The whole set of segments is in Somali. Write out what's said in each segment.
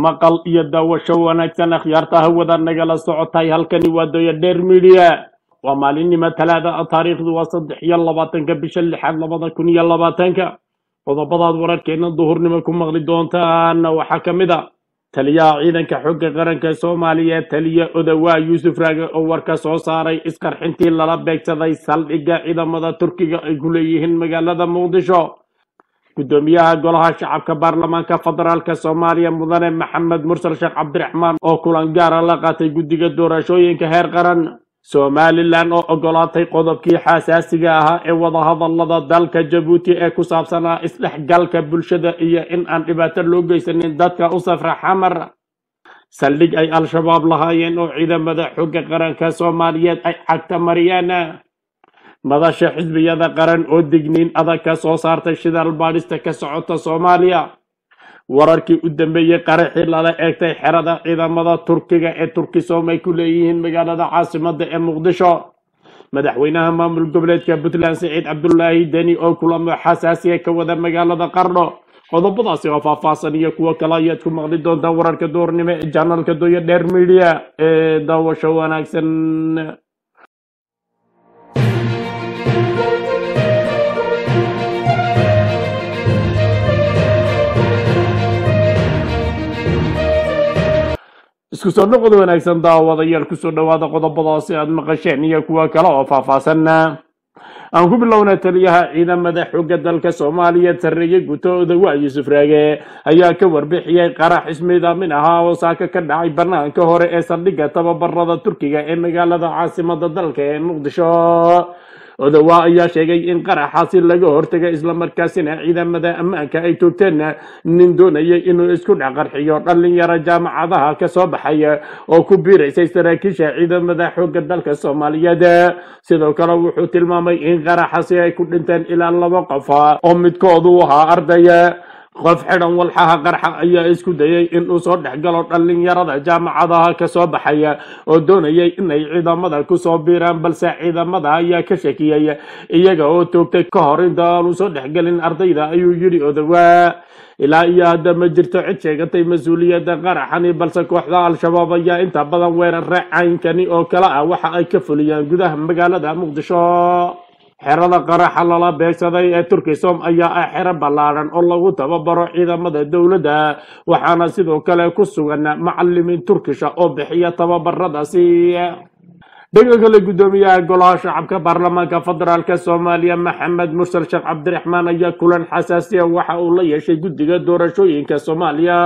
maqal iyo daawasho wanaagsan akhyaarta hawada nagala socotay halkani waa doya dheer midiya waa maalinimo talaada ah taariikhdu waa saddex iyo labaatanka bisha lixaad labada kun iyo labaatanka qodobadaad wararkeena duhurnimo ku maqli doontaana waxaa ka mid a taliyaha ciidanka xooga qaranka soomaaliya taliya odawaa yuusuf raage oo warka soo saaray isqarxintii lala beegsaday saldhigga ciidamada turkiga ay ku leeyihiin magaalada muqdisho gudoomiyaha golaha shacabka baarlamaanka federaalk soomaaliya mudane maxamed mursal sheekh cabdiraxmaan oo kulan gaara la qaatay guddiga doorashooyinka heer qaran somalilan oo ogolaatay qodobkii xasaasiga ahaa ee wadahadalada dalka jabuuti ee ku saabsanaa isdhexgalka bulshada iyo in aan dhibaato loo geysanin dadka u safra xamar saldhig ay al-shabaab lahaayeen oo ciidamada xooga qaranka soomaaliyeed ay cagta mariyeen madasha xisbiyada qaran oo digniin adag ka soo saartay shidaal baadhista ka socota soomaaliya wararkii u dambeeyey qaraxii lala eegtay xerada ciidamada turkiga ee turkisom ay ku leeyihiin magaalada caasimada ee muqdisho madaxweynaha maamul goboleedka puntland siciid cabdulaahi deni oo kulamo xasaasiya ka wada magaalada qardho qodobadaasi oo faahfaahsan iyo kuwo kale ayaad ku maqli doontaan wararka duurnimo ee janalka doya dheer midiya ee daawasho wanaagsan isku soo noqod wanaagsan daawadayaal kusoo dhowaada qodobadaasi aad maqasheen iyo kuwa kale oo faahfaahsan aan ku bilowna taliyaha ciidamada xooga dalka soomaaliya sarreeye guto odawaa yuusuf raage ayaa ka warbixiyey qarax ismiidaamin ahaa oo saaka ka dhacay banaanka hore ee saldhigga tababarada turkiga ee magaalada caasimada dalka ee muqdisho odawaa ayaa sheegay in qaraxaasi laga hortagay islamarkaasina ciidamada ammaanka ay toogteen nin doonayay inuu isku dhaqarxiyo dhalinyaro jaamacadaha ka soo baxay oo ku biiraysay saraakiisha ciidamada xooga dalka soomaaliyeed sidoo kale wuxuu tilmaamay in qaraxaasi ay ku dhinteen ilaa laba qof oo midkoodu ahaa arday qof xidhan walxaha qarxa ayaa isku dayay inuu soo dhex galo dhalinyarada jaamacadaha ka soo baxaya oo doonayay inay ciidamada kusoo biiraan balse ciidamada ayaa ka shakiyey iyaga oo toogtay ka hor inta aanu soo dhexgelin ardayda ayuu yidhi odawaa ilaa iyo hadda ma jirto cid sheegatay mas-uuliyadda qaraxani balse kooxda al-shabaab ayaa inta badan weerare caynkani oo kale ah waxa ay ka fuliyaan gudaha magaalada muqdisho xerada qaraxa lala beegsaday ee turkisom ayaa ah xero ballaadhan oo lagu tababaro ciidamada dowladda waxaana sidoo kale ku sugan macalimiin turkisha oo bixiya tababaradaasi dhanka kale guddoomiyaha golaha shacabka baarlamaanka federaalk soomaaliya maxamed mursal sheekh cabdiraxmaan ayaa kulan xasaasiya waxa uu la yeeshay guddiga doorashooyinka soomaaliya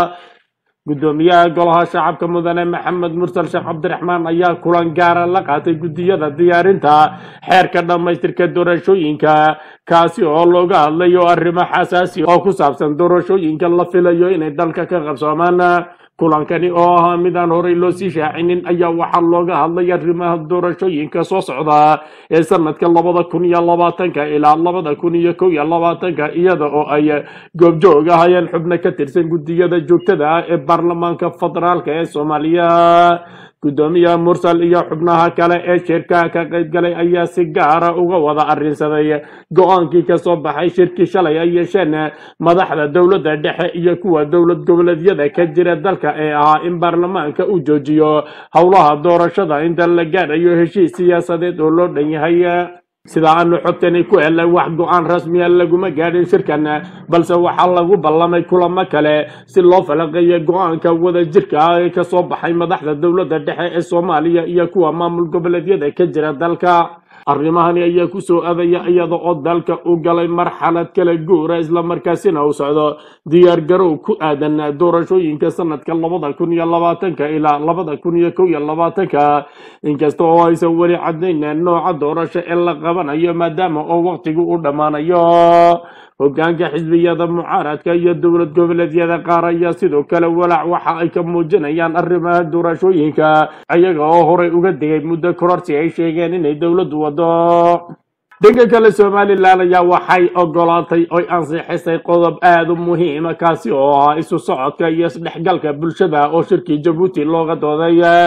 guddoomiyaha golaha shacabka mudane maxamed mursal sheekh cabdiraxmaan ayaa kulan gaara la qaatay guddiyada diyaarinta xeerka dhammaystirka doorashooyinka kaasi oo looga hadlayo arrimo xasaasi oo ku saabsan doorashooyinka la filayo inay dalka ka qabsoomaan kulankani oo ahaa midaan horey loo sii shaacinin ayaa waxaa looga hadlay arrimaha doorashooyinka soo socda ee sanadka labada kun iyo labaatanka ilaa labada kun iyo kow iyo labaatanka iyada oo ay goobjoog ahayeen xubno ka tirsan guddiyada joogtada ah ee baarlamaanka federaalk ee soomaaliya guddoomiyaha mursal iyo xubnaha kale ee shirkaha ka qayb galay ayaa si gaara uga wada arrinsaday go-aankii kasoo baxay shirkii shalay ay yeesheen madaxda dowladda dhexe iyo kuwa dowlad goboleedyada ka jira dalka ee ahaa in baarlamaanka uu joojiyo howlaha doorashada inta la gaadhayo heshiis siyaasadeed oo loo dhan yahay sida aanu xogtani ku helay wax go-aan rasmiya laguma gaadhin shirkan balse waxaa lagu ballamay kulamo kale si loo falaqeeyo go-aanka wadajirka ah ee kasoo baxay madaxda dowladda dhexe ee soomaaliya iyo kuwa maamul goboleedyada ka jira dalka arrimahani ayaa kusoo adaya iyada oo dalka u galay marxalad kala guura islamarkaasina uu socdo diyaar garow ku aadan doorashooyinka sanadka labada kun iyo labaatanka ilaa labada kun iyo kow iyo labaatanka inkasta oo aysan weli caddayn nooca doorasho ee la qabanayo maadaama oo waqtigu u dhammaanayo hogaanka xisbiyada mucaaradka iyo dowlad goboleedyada qaar ayaa sidoo kale walaac waxa ay ka muujinayaan arrimaha doorashooyinka iyaga oo horey uga digay muddo kororsi ay sheegeen inay dowladdu wado dhanka kale somalilan ayaa waxay ogolaatay oy ansixisay qodob aada u muhiima kaasi oo ahaa isu socodka iyo isdhexgalka bulshada oo shirkii jabuuti looga dooday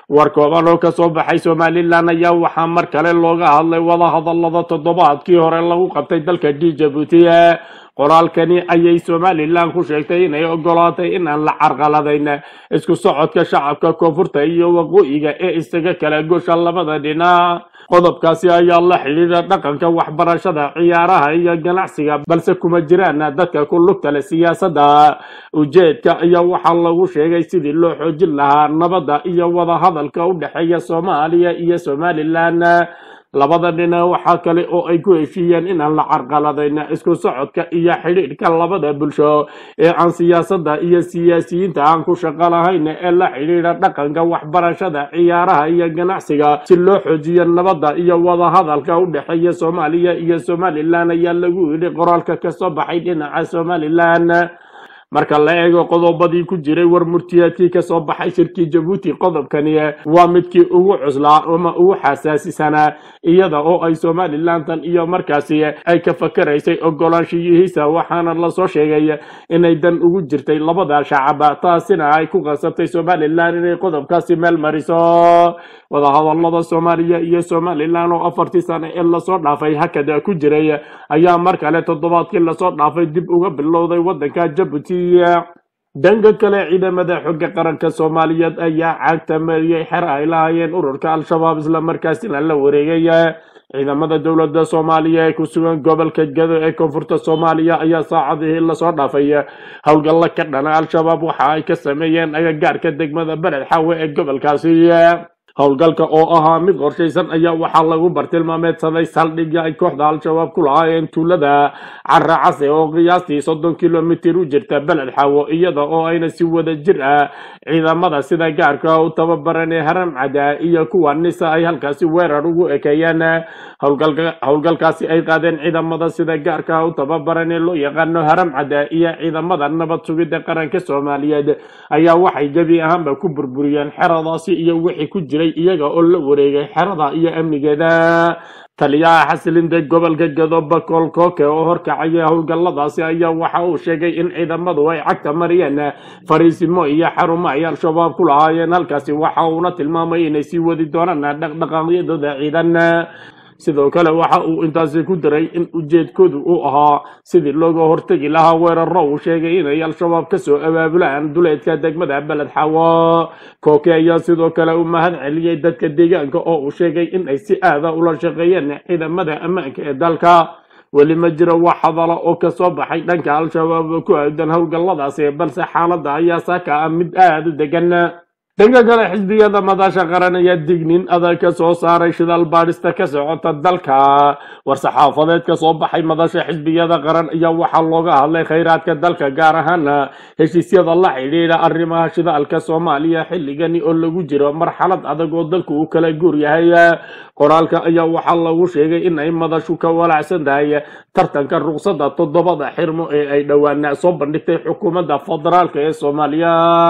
war kooban oo kasoo baxay somalilan ayaa waxaa mar kale looga hadlay wadahadalada toddobaadkii hore lagu qabtay dalka d jabuuti qoraalkani ayay somalilan ku sheegtay inay ogolaatay in aan la carqaladayn isku socodka shacabka koonfurta iyo waqooyiga ee isaga kala gosha labada dhinac qodobkaasi ayaa la xidhiidha dhaqanka waxbarashada ciyaaraha iyo ganacsiga balse kuma jiraan dadka ku lugta leh siyaasadda ujeedka ayaa waxaa lagu sheegay sidii loo xoojin lahaa nabadda iyo wadahadalka u dhexeeya soomaaliya iyo somalilan labada dhinac waxaa kale oo ay ku heshiiyeen inaan la carqaladayn isku socodka iyo xidhiidhka labada bulsho ee aan siyaasadda iyo siyaasiyiinta aan ku shaqo lahayn ee la xidhiidha dhaqanka waxbarashada ciyaaraha iyo ganacsiga si loo xoojiyo nabadda iyo wadahadalka u dhexeeya soomaaliya iyo somalilan ayaa lagu yidhi qoraalka kasoo baxay dhinaca somalilan marka la eego qodobadii ku jiray war murtiyaadkii kasoo baxay shirkii jabuuti qodobkani waa midkii ugu cuslaa ama ugu xasaasisanaa iyada oo ay somalilantan iyo markaasi ay ka fakaraysay ogolaanshiyihiisa waxaana lasoo sheegay inay dan ugu jirtay labada shacab taasina ay ku qasabtay somalilan inay qodobkaasi meel mariso wadahadalada soomaaliya iyo somalilan oo afartii sano ee lasoo dhaafay hakada ku jiray ayaa mar kale toddobaadkii lasoo dhaafay dib uga bilowday wadanka jabuuti dhanka kale ciidamada xooga qaranka soomaaliyeed ayaa caagta mariyey xer ay lahaayeen ururka al-shabaab islamarkaasina la wareegay ciidamada dowladda soomaaliya ee ku sugan gobolka gado ee koonfurta soomaaliya ayaa saacadihii lasoo dhaafay howlgalla ka dhana al-shabaab waxa ay ka sameeyeen agagaarka degmada beled xaawe ee gobolkaasi howlgalka oo ahaa mid qorshaysan ayaa waxaa lagu bartilmaameedsaday saldhigga ay kooxda al-shabaab ku lahaayeen tuulada cara case oo qiyaastii soddon kilomitir u jirta beled xaawo iyada oo ayna si wada jir ah ciidamada sida gaarka u tababaran ee haram cada iyo kuwa nisa ay halkaasi weerar ugu ekeeyeen howlgalka howlgalkaasi ay qaadeen ciidamada sida gaarka u tababaran ee loo yaqaano haram cada iyo ciidamada nabad sugidda qaranka soomaaliyeed ayaa waxay gebi ahaanba ku burburiyeen xeradaasi iyo wixii ku jiray iyaga oo la wareegay xerada iyo amnigeeda taliyaha xasilinta gobolka gado bakool kooke oo horkacaya howlgalladaasi ayaa waxa uu sheegay in ciidamadu ay cagta mariyeen fariisimo iyo xarumo ay al-shabaab ku lahaayeen halkaasi waxa uuna tilmaamay inay sii wadi doonaan dhaqdhaqaaqyadooda ciidan sidoo kale waxa uu intaasi ku daray in ujeedkoodu uu ahaa sidii looga hortegi lahaa weeraro uu sheegay inay al-shabaab kasoo abaabulaan duleedka degmada beled xaawo kooke ayaa sidoo kale u mahad celiyey dadka deegaanka oo uu sheegay in ay si aada ula shaqeeyeen ciidamada ammaanka ee dalka weli ma jiro wax hadala oo kasoo baxay dhanka al-shabaab ku aadan howlgalladaasi balse xaaladda ayaa saaka ah mid aada u degan dhanka kale xisbiyada madasha qaran ayaa dignin adag ka soo saaray shidaal baadhista ka socota dalka war-saxaafadeed ka soo baxay madasha xisbiyada qaran ayaa waxaa looga hadlay khayraadka dalka gaar ahaan heshiisyada la xidhiidha arrimaha shidaalka soomaaliya xilligani oo lagu jiro marxalad adag oo dalku uu kala guur yahay qoraalka ayaa waxaa lagu sheegay in ay madashu ka walacsan tahay tartanka ruqsadda toddobada xirmo ee ay dhowaan soo bandhigtay xukuumadda federaalka ee soomaaliya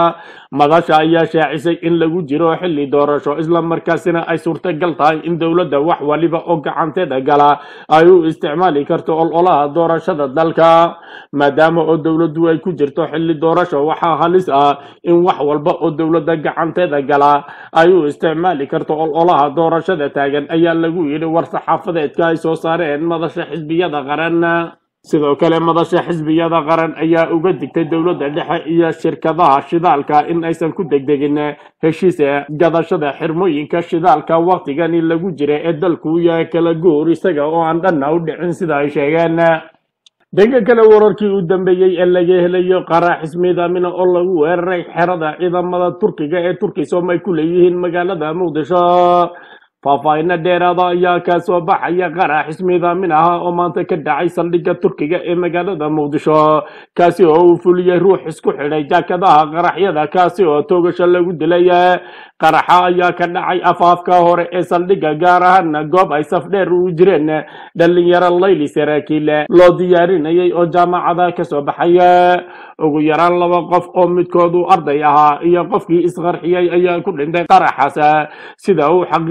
madasha ayaa shaacisay in lagu jiro xilli doorasho islamarkaasina ay suurtagal tahay in dowladda wax waliba oo gacanteeda gala ay u isticmaali karto ololaha doorashada dalka maadaama oo dowladdu ay ku jirto xilli doorasho waxaa halis ah in wax walba oo dowladda gacanteeda gala ay u isticmaali karto ololaha doorashada taagan ayaa lagu yidhi war-saxaafadeedka ay soo saareen madasha xisbiyada qaran sidoo kale madasha xisbiyada qaran ayaa uga digtay dowladda dhexe iyo shirkadaha shidaalka in aysan ku degdegin heshiis gadashada xirmooyinka shidaalka waktigani lagu jira ee dalku yahay kala guur isaga oo aan dhanna u dhicin sida ay sheegeen dhanka kale wararkii u dambeeyey ee laga helayo qaraaxis miidaamina oo lagu weeraray xerada ciidamada turkiga ee turkisom ay ku leeyihiin magaalada muqdisho faahfaahinno dheeraada ayaa ka soo baxaya qaraaxis miidaamin ah oo maanta ka dhacay saldhigga turkiga ee magaalada muqdisho kaasi oo uu fuliyey ruux isku xidhay jaakadaha qaraxyada kaasi oo toogasho lagu dilay qaraxa ayaa ka dhacay afaafka hore ee saldhigga gaar ahaan goob ay safdheer u jireen dhalinyaro layli saraakiil loo diyaarinayay oo jaamacada kasoo baxay ugu yaraan laba qof oo midkoodu arday ahaa iyo qofkii isqarxiyey ayaa ku dhintay qaraxaas sida uu xaqiijiyey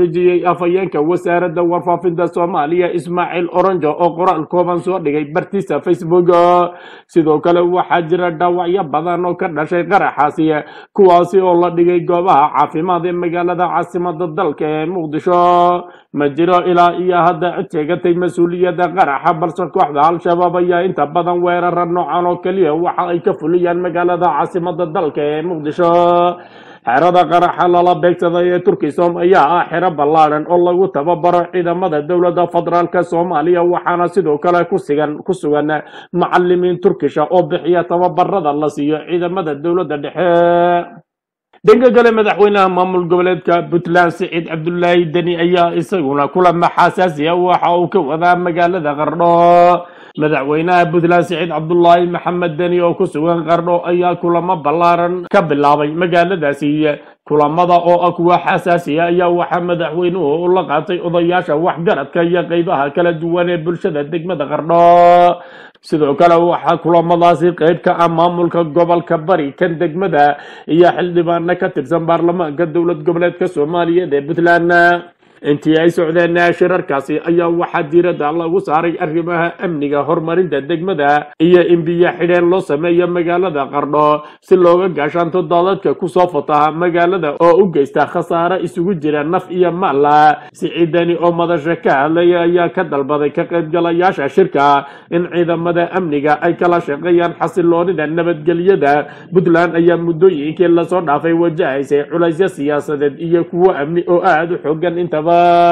yidhi afhayeenka wasaaradda warfaafinta soomaaliya ismaaciil oronjo oo qoraal kooban soo dhigay bartiisa facebook sidoo kale waxaa jira dhaawacyo badan oo ka dhashay qaraxaasi kuwaasi oo la dhigay goobaha caafimaad ee magaalada caasimada dalka ee muqdisho ma jiro ilaa iyo hadda cid sheegatay mas-uuliyadda qaraxa balse kooxda al-shabaab ayaa inta badan weerara noocan oo keliya waxa ay ka fuliyaan magaalada caasimada dalka ee muqdisho xerada qaraxa lala beegsaday ee turkisom ayaa ah xero ballaadhan oo lagu tababaro ciidamada dowladda federaalk soomaaliya waxaana sidoo kale kusigan ku sugan macalimiin turkisha oo bixiya tababarada la siiyo ciidamada dowladda dhexe dhanka kale madaxweynaha maamul goboleedka puntland siciid cabdulaahi deni ayaa isaguna kulama xasaasiya waxa uu ka wadaa magaalada qardho madaxweynaha puntland siciid cabdulaahi maxamed deni oo ku sugan qardho ayaa kulamo ballaaran ka bilaabay magaaladaasi kulamada oo ah kuwa xasaasiya ayaa waxaa madaxweynuhu u la qaatay odayaasha waxgaradka iyo qeybaha kala duwan ee bulshada degmada qardho sidoo kale waxaa kulamadaasi qeyb ka ah maamulka gobolka bari kan degmada iyo xildhibaano ka tirsan baarlamaanka dowlad goboleedka soomaaliyeed ee puntland intii ay socdeen shirarkaasi ayaa waxaa diiradda lagu saaray arrimaha amniga horumarinta degmada iyo in biyo xidheen loo sameeyo magaalada qardho si looga gaashaanto daadadka kusoo fataha magaalada oo u geysta khasaare isugu jira naf iyo maala siciidani oo madasha ka hadlaya ayaa ka dalbaday ka qaybgalayaasha shirka in ciidamada amniga ay kala shaqeeyaan xasiloonida nabadgelyada puntland ayaa muddooyinkii lasoo dhaafay wajahaysay culaysyo siyaasadeed iyo kuwo amni oo aada u xoogan intaba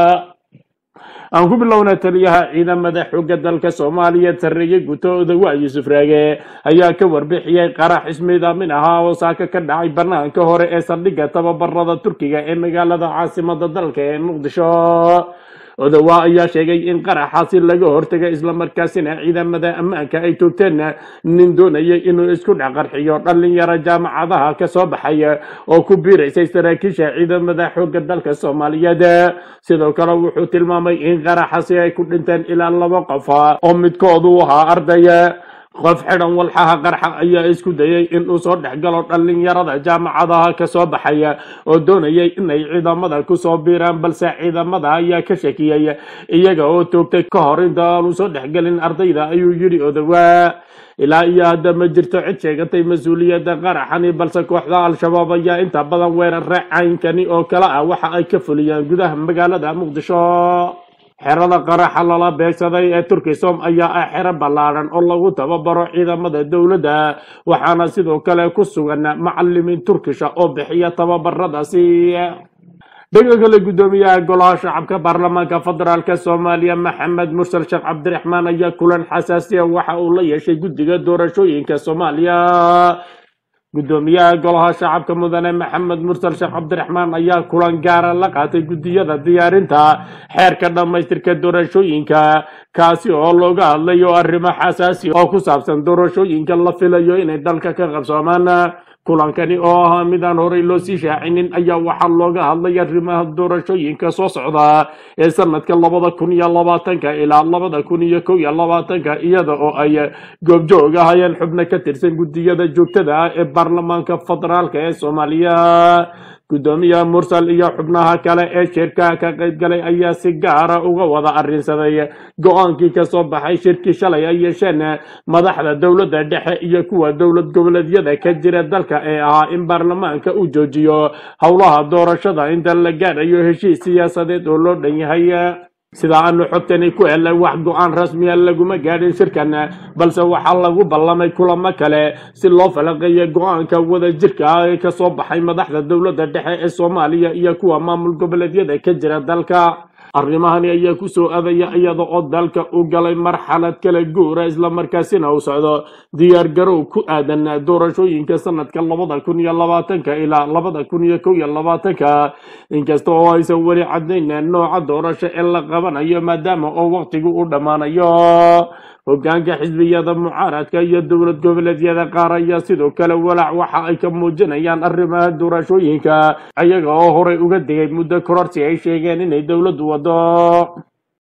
aan ku bilowna taliyaha ciidamada xoogga dalka soomaaliya sarreeye gutooda waa yuusuf raage ayaa ka warbixiyey qarax ismiidaamin ahaa oo saaka ka dhacay banaanka hore ee saldhigga tababarada turkiga ee magaalada caasimada dalka ee muqdisho odawaa ayaa sheegay in qaraxaasi laga hortagay islamarkaasina ciidamada ammaanka ay toogteen nin doonayay inuu isku dhexqarxiyo dhalinyaro jaamacadaha ka soo baxay oo ku biiraysay saraakiisha ciidamada xoogga dalka soomaaliyeed sidoo kale wuxuu tilmaamay in qaraxaasi ay ku dhinteen ilaa laba qof oo midkoodu ahaa arday qof xidhan walxaha qarxa ayaa isku dayay inuu soo dhex galo dhalinyarada jaamacadaha ka soo baxaya oo doonayay inay ciidamada kusoo biiraan balse ciidamada ayaa ka shakiyey iyaga oo toogtay ka hor inta aanu soo dhexgelin ardayda ayuu yidhi odawaa ilaa iyo hadda ma jirto cid sheegatay mas-uuliyadda qaraxani balse kooxda al-shabaab ayaa inta badan weerare caynkani oo kale ah waxa ay ka fuliyaan gudaha magaalada muqdisho xerada qaraxa lala beegsaday ee turkisom ayaa ah xero ballaadhan oo lagu tababaro ciidamada dowladda waxaana sidoo kale ku sugan macalimiin turkisha oo bixiya tababaradaasi dhanka kale guddoomiyaha golaha shacabka baarlamaanka federaalk soomaaliya maxamed mursal sheekh cabdiraxmaan ayaa kulan xasaasiya waxa uu la yeeshay guddiga doorashooyinka soomaaliya guddoomiyaha golaha shacabka mudane maxamed mursal sheekh cabdiraxmaan ayaa kulan gaara la qaatay guddiyada diyaarinta xeerka dhammaystirka doorashooyinka kaasi oo looga hadlayo arrimo xasaasi oo ku saabsan doorashooyinka la filayo inay dalka ka qabsoomaan kulankani oo ahaa midaan horey loo sii shaacinin ayaa waxaa looga hadlay arrimaha doorashooyinka soo socda ee sanadka labada kun iyo labaatanka ilaa labada kun iyo kow iyo labaatanka iyada oo ay goobjoog ahayeen xubno ka tirsan guddiyada joogtada ah ee baarlamaanka federaalk ee soomaaliya guddoomiyaha mursal iyo xubnaha kale ee shirka ka qaybgalay ayaa si gaara uga wada arrinsaday go-aankii kasoo baxay shirkii shalay ay yeesheen madaxda dowladda dhexe iyo kuwa dowlad goboleedyada ka jira dalka ee ahaa in baarlamaanka uu joojiyo howlaha doorashada inta la gaadhayo heshiis siyaasadeed oo loo dhan yahay sida aanu xogtani ku helnay wax go-aan rasmiya laguma gaadhin shirkan balse waxaa lagu ballamay kulamo kale si loo falaqeeyo go-aanka wada jirka ah ee kasoo baxay madaxda dowladda dhexe ee soomaaliya iyo kuwa maamul goboleedyada ka jira dalka arrimahani ayaa kusoo adaya iyada oo dalka u galay marxalad kala guura islamarkaasina uu socdo diyaar garow ku aadan doorashooyinka sanadka labada kun iyo labaatanka ilaa labada kun iyo kow iyo labaatanka inkasta oo aysan weli caddayn nooca doorasho ee la qabanayo maadaama oo waqtigu u dhammaanayo hogaanka xisbiyada mucaaradka iyo dowlad goboleedyada qaar ayaa sidoo kale walaac waxa ay ka muujinayaan arrimaha doorashooyinka iyaga oo horey uga digay muddo kororsi ay sheegeen inay dowladdu wado